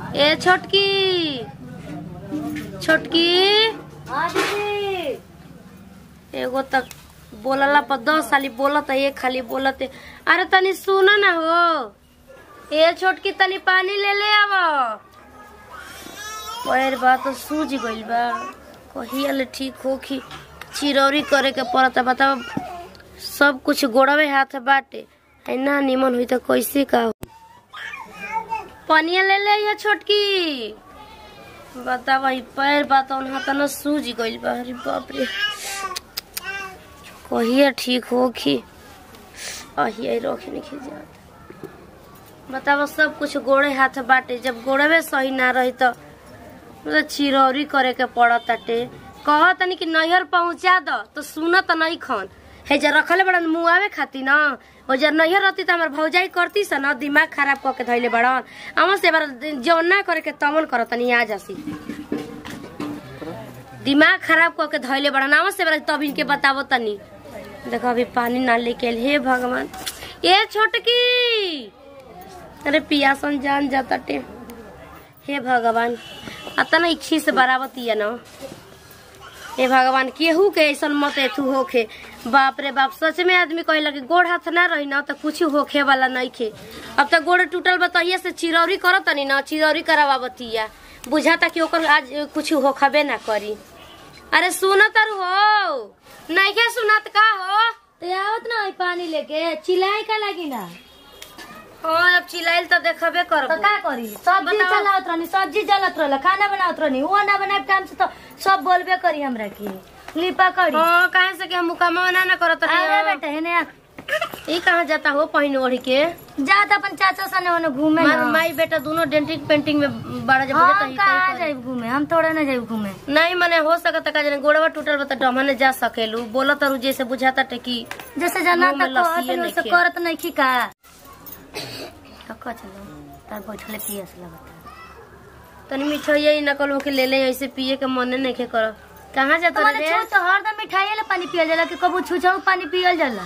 ए छोटकी छोटकी एगो तक बोलला पर दस साली बोलत एक खाली बोलत अरे तनी सुन ना हो ए छोटकी तनी पानी ले ले आव पैर बा तो सूझ गइल बा कहिया ले ठीक होखी चिरौरी करे के पड़ता बताओ सब कुछ गोड़वे हाथ बाटे है ना निमन हुई तो कैसे का हो पनिया ले ले ये छोटकी बतावा ई पैर बा तो हाथ न सूझ गइल बा अरे बाप रे कहिया ठीक होखी अहिया रोखे नहीं खिजात बतावा सब कुछ गोड़े हाथ बाटे जब गोड़वे सही ना रही तो मतलब चिरौरी करे के पड़त ताटे कह तनी कि नैहर पहुंचा द तो सुन त नहीं खन हे जर रखले बड़न मुआवे खाती ना ओ जर नैहर रहती त हमर भौजाई करती स ना दिमाग खराब क के धइले बड़न हम से बार जौन ना करे के तमन करत तनी आ जासी दिमाग खराब क के धइले बड़न हम से बार तब इनके बतावो तनी देखो अभी पानी ना लेके आइल हे भगवान ए छोटकी अरे पियासन जान जाताटे हे भगवान अतना इच्छी से बराबती है ना हे भगवान केहू के ऐसा मत एथू होखे बाप रे बाप सच में आदमी कहेला कि गोड़ हाथ ना रही ना तो कुछ होखे वाला नहीं खे अब तक गोड़ टूटल बताइए से चिरौरी करत तनी ना चिरौरी करावतिया बुझाता कि ओकर आज कुछ होखबे ना करी अरे सुनत हो नहीं के सुनत का हो तो आवत ना है पानी लेके चिल्लाए का लगी ना हाँ अब चिल्लाइल तो देखबे तो करबो का करी सब्जी बताओ। चलावत रहनी सब्जी जलत रहल खाना बनावत रहनी वो ना बनाए टाइम से तो सब बोलबे करी हमरा की लिपा करी हाँ काहे से कि हम मुकामा ना ना करत अरे रही बेटा हेने आ। ई कहाँ जाता हो पहिन ओढ़ी के जा त अपन चाचा सने ओने घूमे मार ना माई बेटा दोनों डेंटिंग पेंटिंग में बड़ा जब बुझे हम कहाँ जाइब घूमे हम थोड़ा ना जाइब घूमे नहीं मने हो सकता का जने गोड़वा टूटल बता डमने जा सकेलू बोलत रु जैसे बुझाता टे कि जैसे जना मुंह में तक लस्सिए कहत वैसे नइखे। करत नहीं की का थका चलो तार बैठले पियस लगता तनी मिठाई ही नकल हो के ले ले ऐसे पिए के मने नहीं के कर कहाँ जाता तुम्हारे रे छू तो हरदम मिठाई ले पानी पियल जाला कि कबू छूछाऊ पानी पियल जाला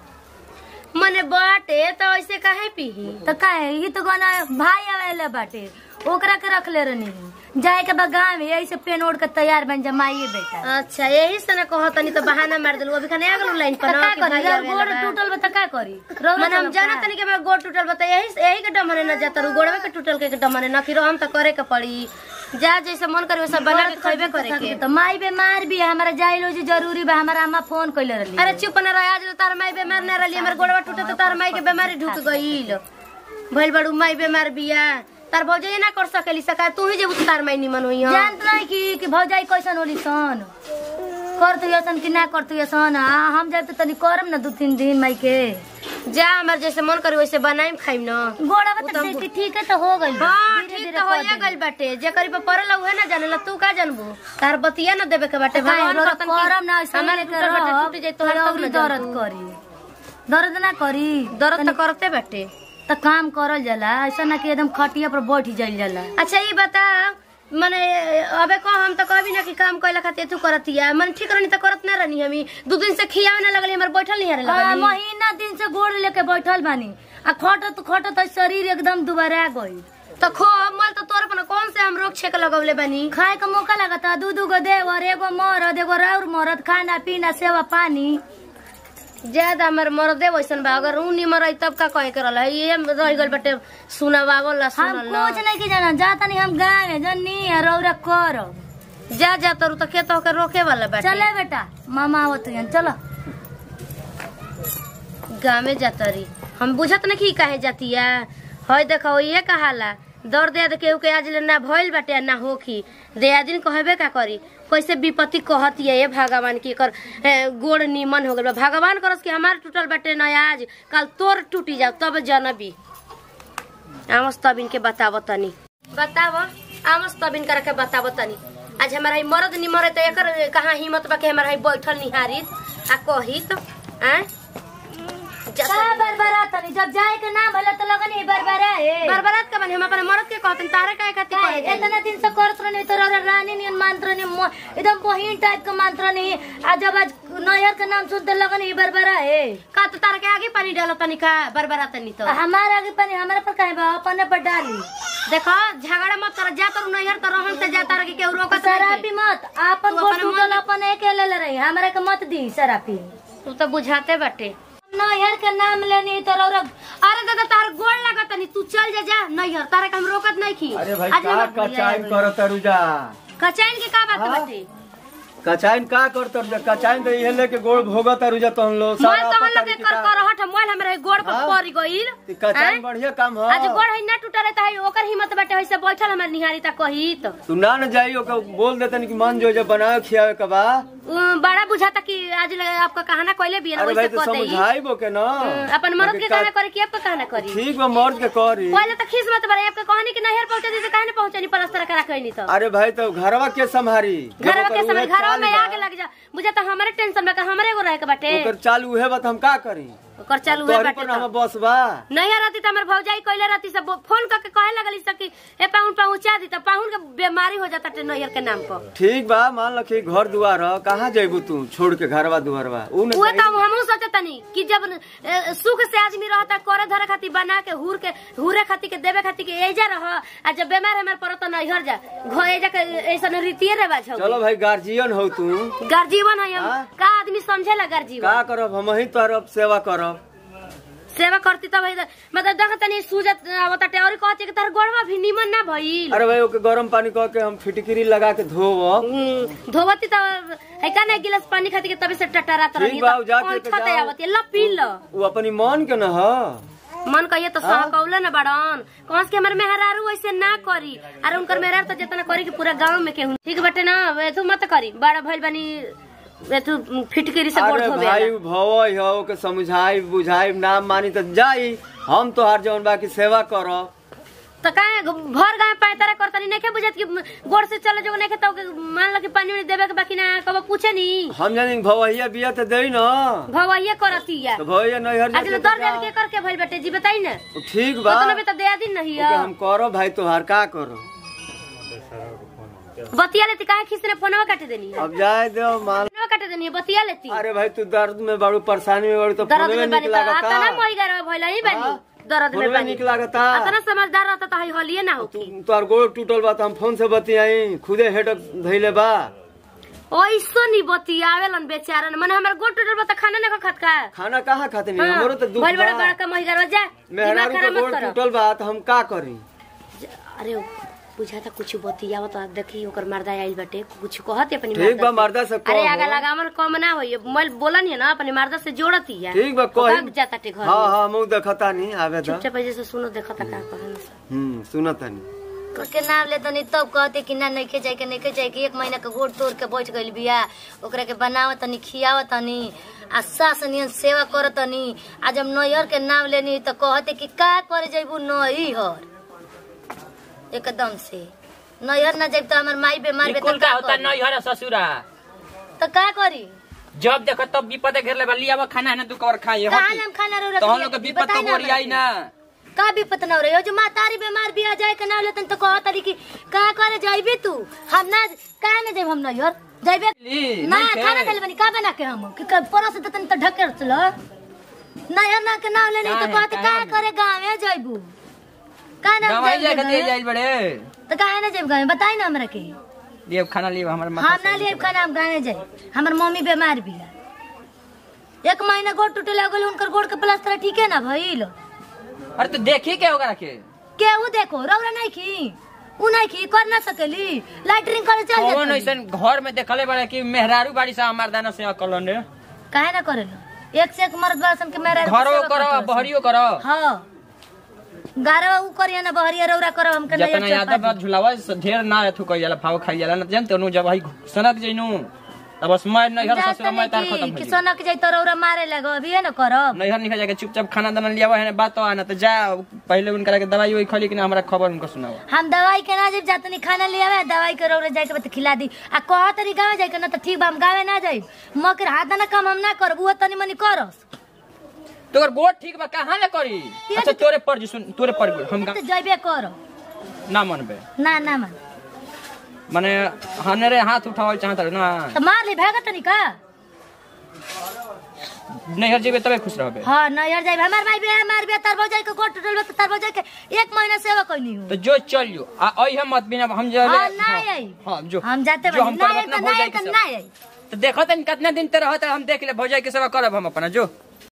मने बाटे तो ऐसे काहे पीही तो काहे ये तो गाना भाई आवेला बाटे ओकरा के रख ले रहनी जाए के बाद गाँव में ऐसे पेन ओढ़ के तैयार बन जा माइए बेटा अच्छा यही से ना कहत तनी तो बहाना मार देलू अभी खाने आ गेलू लाइन तो पर का ना कि करी भाई जब आवेला गोड़ बा। टूटल बा तो का करी रौदा मन हम चलब जाना का? तनी के मेरा गोड़ टूटल बता यही यही के डमने न जाता रू गोड़वे के टूटल के डमने न फिर हम तो करे के पड़ी जा जैसे मन करे वैसा बना के खइबे करे के तो माई बीमार भी है हमारा जाइलो जी जरूरी बा हमारा अम्मा फोन कइले रहली अरे चुप न रह आज तार माई बीमार न रहली हमर गोड़वा टूटे तो तार माई के बीमारी ढुक गईल भइल बड़ू माई बीमार बिया तार भौजाई ना कर सकेली सका तू ही जेबू तो तार माई निमन होई हम जानत नहीं कि कि भौजाई कैसन होली सन करतु यसन कि ना करतु यसन आ हम जाए तो तनी करम ना दू तीन दिन माई के जा हमर जैसे मन करे वैसे बनाइम खाइम न गोड़ा उ तो बता ठीक है तो हो गई हाँ ठीक तो होइए गइल बाटे जे करी पे परल उहे ना जानेला तू का जानबू तार बतिया न देबे के बाटे भगवान करतन कि करम ना ऐसा हमारे लेके टूटल बाटे रह टूट जाई तो हर तब न दर्द जानबू। करी दर्द ना करी दर्द तो करते बाटे तो काम करल जाला ऐसा ना कि एकदम खटिया पर बैठ जाइल जाला अच्छा ये बता मने अबे को हम तो कभी ना कि काम कइला खातिर तू करतिया मन ठीक रहनी तो करत ना रहनी हमी दू दिन से खियावे ना लगली हमर बैठल नहीं हरे हाँ, लगली महीना दिन से गोड़ लेके बैठल बानी आ खटत खटत शरीर एकदम दुबारा गई तो खो मल तो तोर पर कौन से हम रोक छेक लगवले बनी खाए के मौका लगता दू दू गो देवर एगो मरद एगो राउर मरद खाना पीना सेवा पानी ज्यादा हमर मर्दे वैसन बा अगर ऊ निमर रही तब का कहे के रहल है ये रह गइल बाटे सुनावावल ला हम सुनल कुछ नहीं की जाना जाता नहीं हम गाँव में जन्नी है रौरा कर जा जा तरू तो खेत होकर रोके वाला बाटे चले बेटा मामा आवत हैं चलो गाँव जाता रही हम बुझत नहीं काहे जातिया हय देखो ये कहाला दर्द याद केहू के आज ले ना भइल बाटे आ ना होखी देयादिन कहबे का करी कैसे विपत्ति कहती है ये भगवान की कर ए, गोड़ निमन हो गल बा भगवान करस कि हमार टूटल बाटे ना आज कल तोर टूटी जाओ तब जनबी आमस तब इनके बताव तनी बताव आमस तब इनकर के बताव तनी आज हमारा ही मरद निमर है तो एकर कहाँ हिम्मत बा कि हमारा ही बैठल निहारित आ कहित आ जा का बरबरा तनी जब जाए के नाम भले तो लगन ही बरबरा है बरबरात का बनी हम अपने मरद के कहतन तारे काहे खातिर का करे जाई? इतना दिन से करत रहनी तो रौरा रानी नियन मानत रहनी मो- एकदम बहिन टाइप के मानत रहनी आ जब आज नैहर के नाम सुनते लगन ही बरबरा है का तो तारे के आगे पानी डालो तनी का बरबरात तनी तो हमारे आगे पानी हमारे पर काहे बा अपने पर डाली देखो झगड़ा मत कर जा तर नैहर तो रहन से जा तारे के केहू रोकत शराबी मत आपन तू गोड़ अपन टूटल अपन एके ले ले रही हमरा के मत दी शराबी तू तो बुझाते बाटे नैहर के नाम लेनी तो रौरा अरे दादा तार गोड़ लगत तनी तू चल जा जा नैहर तारे के हम रोकत नहीं खी अरे भाई आज का हमर कचाइन कर तरुजा कचाइन के का बात हाँ? बाटे कचाइन का कर तरुजा कचाइन तो इहे लेके गोड़ भोगत तरुजा तो हम लोग मोल सारा तो हम पता लोग के नहीं कर किता- कर हट मोल हमरे गोड़ पर हाँ? पड़ गइल ती कचाइन हैं? बढ़िया काम हो आज गोड़ है ना टूटा रहता है ओकर हिम्मत बाटे वैसे बैठल हमर निहारी ता कही तो तू ना न जाई ओके बोल देतन कि मन जो जो बनावे खियावे के बा उम, बड़ा बुझाता कि आज ले आपका कहाना कोइले भी है ना अरे भाई वैसे तो कह देई समझाई बो के ना हम्म, अपन मर्द के बाकी कहना का- करे कि आपका कहना करी ठीक बा मर्द के करी पहले तो खीस मत बड़े आपके कहनी कि नहर पहुंचे जैसे कहने पहुंचे नहीं पलस्तर करा कहनी तो अरे भाई तो घरवा के संभारी जब घरवा ओकर के समय उहे घरवा चाल में बा, आग लग जा बुझा तो हमारे टेंशन में का हमारे एगो रहे के बाटे ओकर चाल उहे बात हम का करी ओकर चालू है तोहरी बाटे पर तो। हम बस बा नहीं रहती तो हमर भौजाई कइले रहती सब फोन करके कहे लगली सब कि ए पाहुन पहुंचा दी तो पाहुन के बीमारी हो जाता टे नैहर के नाम पर ठीक बा मान ल कि घर दुआर ह कहाँ जइबू तू छोड़ के घरवा दुआरवा उ न उहे जाई। काम हमहू सोचतनी कि जब ए, सुख से आदमी रहता करे धरे खातिर बना के हुर के हुरे खातिर के देवे खातिर के एजा रह आ जब बीमार हमार पड़त नैहर जा घो एजा के ऐसन रीतिये रेवाज हो चलो भाई गार्जियन हो तू गर्जीवन है हम हाँ? का आदमी समझेला गर्जीवन का करब हम ही तोहर सेवा करब सेवा करती तब है मतलब देख तनी सूजत आवता टे और कहती कि तार गोड़वा भी निमन ना भइल अरे भाई ओके गरम पानी कह के हम फिटकिरी लगा के धोब हम्म, धोवती तो है का ना एक गिलास पानी खाती के तभी से टटरात ठीक रही बा, उ जाके तो के जाओ। आवती ल पी ल उ अपनी मन के न ह मन कहिए तो सह कौले न बड़न कौन के हमर मेहरारू ऐसे ना करी अरे उनकर मेहरारू तो जितना करी कि पूरा गांव में केहू ठीक बटे ना तू मत करी बड़ा भइल बनी तू फिटकरी से गोड़ अरे धोबे भाई भवई हो ओके समझाई बुझाई ना मानी तो जाई हम तोहार जौन बाकी सेवा करब तो काहे भर गांव पैतारा करतनी नहीं के बुझत कि गोड़ से चले जो नहीं के तो मान लो कि पानी उनी देवे के बाकी ना कब पूछे नी हम जानी भवैया बिया तो दे न भवैया करती है तो भवैया नैहर आज तो जाके दर जा। देव के करके भइल बेटे जी बताई ना तो ठीक बा उतना भी तो दे दिन नहीं ओके है हम करब भाई तोहार का करब बतिया लेती काहे खिसने फोनवा काट देनी है अब जाए दो मान फोनवा काट देनी है बतिया लेती अरे भाई तू दर्द में बड़ू परेशानी में बड़ू तो दर्द फोनवे में निक बनी तो आता ना लागता मोई गरवा भइल ही बनी हाँ? दर्द में फोनवे बनी निक लागता अतना समझदार रहता तो हई हलिए ना होती तोहार गोड़ टूटल बा तो हम फोन से बतियाई खुदे हेडक धैले बा ओइसो नहीं बतियावेलन बेचारन मन हमर गोट टूटल बा त खाना ना खत का खाना कहाँ खाते नहीं हाँ, हमरो तो दुख भइल बड़ा बा बड़ा का मोई गरवा जा दिमाग मेहरारू खराब के मत गोड़ करो टूटल बा तो हम का करी अरे बुझाता कुछ बतियावत तो देखी ओकर मर्दा आइल बाटे कुछ कहत अपनी ठीक बा मर्दा मर्दा से से। अरे कहो। आगा लगावन कम ना होई मोल बोलन है ना अपने मर्दा से जोड़ती है ठीक बा भाग कही जाता टे घर हाँ में हाँ मुँह देखता नहीं आवे तो चुपचाप ऐसे से सुनो देखता का कहन हम्म सुनत नहीं के नाम ले तनी तब कहते कि ना नइखे जाए के नइखे जाए के एक महीना के गोड़ तोड़ के बैठ गइल बिया ओकरा के बनाव तनी खियाव तनी आ सास नियन सेवा कर तनी आ जब नैहर के नाम लेनी तो कहते कि का करे जइबू नैहर एकदम से नैहर ना जाइब तो हमर माई बीमार बे कुल तो का का होता करी? नैहर ससुरा तो का करी जब देखो तब विपद घेर ले लिया खाना है ना तू कवर खाई कहाँ हम खाना रो तो हम लोग के विपद तो बोरी आई ना का विपत न रही हो जो मातारी बीमार बिया जाए के नाम लेतन तो कहत रही कि का करे जाइबे तू हम ना का ना जाइब हम नैहर जाइबे ली, ना नहीं खे। खाना खाली बनी का बना के हम कि क- परस देतन तो ढकेर चलो नैहर ना के नाम लेनी तो काहे, कहते का काहे? करे गाँव जाइबू का नाम गाँव जाए के दिए जाइब जाइल बड़े तो काहे ना जाइब गाँव बताई ना हमरा के लिए खाना लिए हमारे हम माथा ना लिए खाना हम गाँव जाए हमर मम्मी बीमार बिया एक महीना गोड़ टूटे लगल उनकर गोड़ के प्लास्टर ठीके ना भइल अरे तू देखी के होगा रखे केहू देखो रौरा नहीं खी उ नहीं खी कर ना सकेली लाइटरिंग करे चल कौन जाती ऐसन घर में देखले बड़े कि मेहरारू बाड़ी से हमार दाना से अकलन रे काहे ना करेलो एक से एक मर्द बासन के मेरा घरो करो बहरियो करो हाँ गारवा उ करिया ना बहरिया रौरा करो हमके नहीं जतना याद बात झुलावा से ढेर ना अथु कई जाला भाव खाई जाला ना जानते नु जब भाई सनक जइनु तब बस मैं नैहर ससुर मैं तार खत्म कि हो सोनक जाई तो रौरा मारे लगो अभी है ना करब नैहर निकल जाके चुपचाप खाना दाना लियावा है बात तो आना तो जा पहले उनका के दवाई वही खली कि ना हमरा खबर उनको सुनावा हम दवाई के ना जब जातनी खाना ले आवे दवाई के रौरा जाए के बाद खिला दी आ कह तरी गावे जाए के ना तो ठीक बा हम गावे ना जाई मकर हाथ ना काम हम ना करब वो तनी मनी करस तोर गोड़ ठीक बा कहाँ ले करी अच्छा तोरे पर जी सुन तोरे पर गोड़, हम तो का- जइबे कर ना मनबे ना ना मन माने हनेरे हाथ उठावल चाहत रहे ना तो मार ली भागत तनी का नैहर जेबे तबे खुश रहबे हाँ नैहर जाइबे हमार भाई बे हमार बे तार भौजाई के गोट टूटल बा तो तार भौजाई के एक महीना सेवा कइनी हूँ तो जो चल जो आ आई हम मत बिना हम जो हाँ, ना आई। हां जो हम जाते जो बानी हम ना करब आई अपना तो ना भौजाई आई के तो सेवा। ना आई तो देखो तन कितना दिन ते रहत हम देख ले भौजाई के सेवा करब हम अपना जो